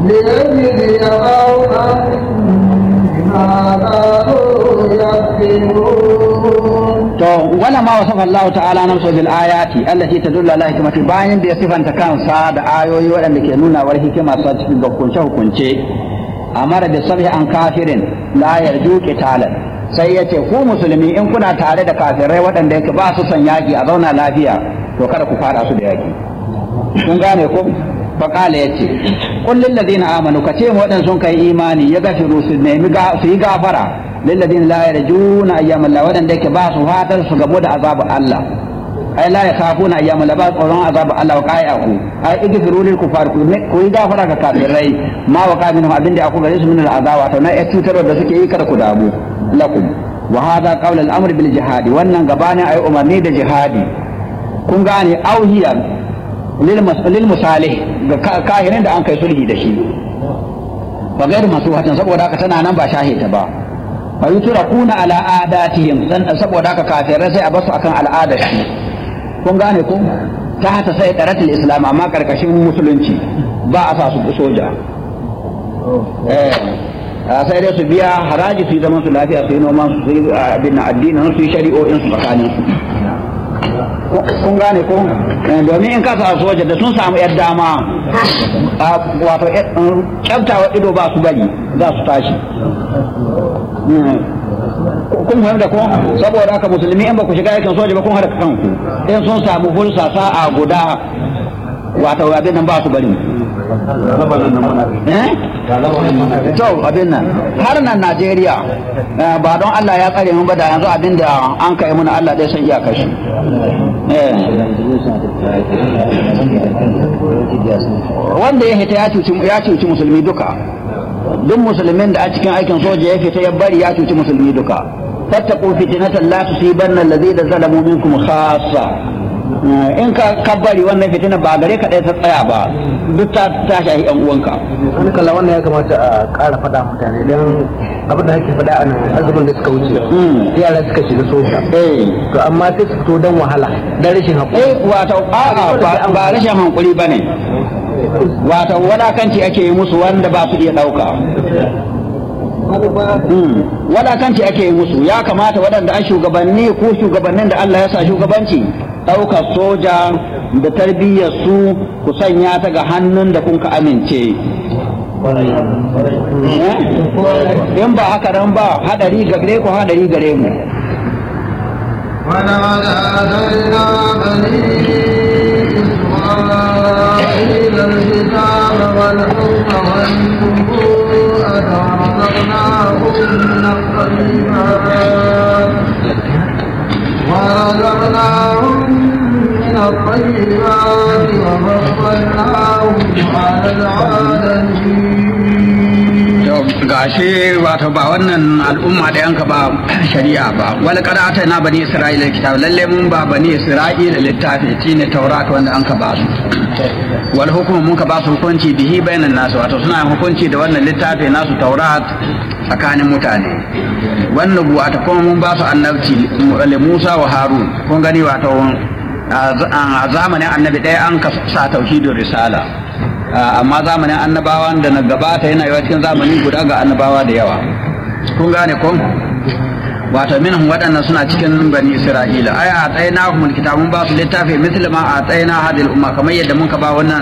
ليجزي قوما بما كانوا يكسبون to wala ma wasafa Allah ta'ala nan so bil ayati allati tadullu ala hikmati bayan da ya sifanta kansa da ayoyi waɗanda ke nuna war hikima sa cikin hukunce hukunce amara da sabhi an kafirin la yarju qitalan sai ya ce ku musulmi in kuna tare da kafirai waɗanda yake ba su son yaki a zauna lafiya to kada ku fara su da yaki kun gane ko fa qala yace qul lil ladina amanu ka ce waɗanda sun kai imani ya gafiru su nemi su yi gafara lilladin la yarjuna ayyam Allah wadanda yake ba su fatar su gabo da azabu Allah ai la yakhafuna ayyam Allah ba tsoron azabu Allah wa qai'ahu ai igfiru lil kufar ku yi gafara ga kafirai ma wa qaminhu abinda aku gare su min al azaba to na ya cutar da suke yi kada ku damu lakum wa hadha qawl al amr bil jihad wannan gabanin ai umarni da jihadi kun gane auhiya lil musalih ga kahirin da an kai sulhi da shi ba gairu masu hatan saboda haka tana nan ba shahita ba fa yutrakuna ala adatihim dan saboda haka kafirai sai a basu akan al'adar shi kun gane ko ta hata sai qaratul islam amma karkashin musulunci ba a sa su soja eh sai dai su biya haraji su yi zaman su lafiya su yi noman su yi abin addinin su yi shari'o'in su tsakanin su kun gane ko domin in ka sa soja da sun samu yar dama wato kyaftawa ido ba su bari za su tashi kun fahimta ko saboda haka musulmi in ba ku shiga yakin soja ba kun harka kanku in sun samu fursa sa'a guda wato abin nan ba su bari to abin nan har nan Najeriya ba don Allah ya tsare mun ba da yanzu abin da an kai muna Allah dai san iyakar shi wanda ya hita ya cuci musulmi duka duk musulmin da a cikin aikin soja ya fita ya bari ya cuci musulmi duka fattaqu fitnatan la tusibanna alladhina zalamu minkum khassa in ka kabbari wannan fitina ba gare ka ɗaya ta tsaya ba duk ta ta shahi yan uwanka wani kalla wannan ya kamata a ƙara faɗa mutane don abin da ake faɗa a nan azumin da suka wuce yara suka shiga soja to amma sai su fito don wahala don rashin haƙuri eh wato a'a ba rashin hankuri bane wato wadakanci ake yi musu wanda ba su iya ɗauka wadakanci ake yi musu ya kamata waɗanda an shugabanni ko shugabannin da Allah ya sa shugabanci ɗaukar soja da tarbiyyar su ku sanya ta ga hannun da kun ka amince in ba haka nan ba hadari gare ku hadari gare mu ولقد آتينا بني إسرائيل الكتاب والحكم والنبوءة ورزقناهم من الطيبات ورزقناهم من الطيبات وفضلناهم على العالمين gashi wato ba wannan al'umma da yanka ba shari'a ba wala kada ta na bani isra'ila kitab lalle mun ba bani isra'ila littafi shine taurat wanda an ka ba su wal hukumu mun ka ba su hukunci bihi bainan nasu wato suna hukunci da wannan littafi nasu taurat tsakanin mutane wannan buwa ta kuma mun ba su annabci li Musa wa Harun kun gani wato a zamanin annabi ɗaya an ka sa tauhidin risala amma zamanin annabawan da na gabata yana yawa cikin zamani guda ga annabawa da yawa kun gane ko wato minhum waɗannan suna cikin bani isra'ila ai a tsayina humul kitabun ba su littafi misli ma a tsayina hadil umma kamar yadda muka ba wannan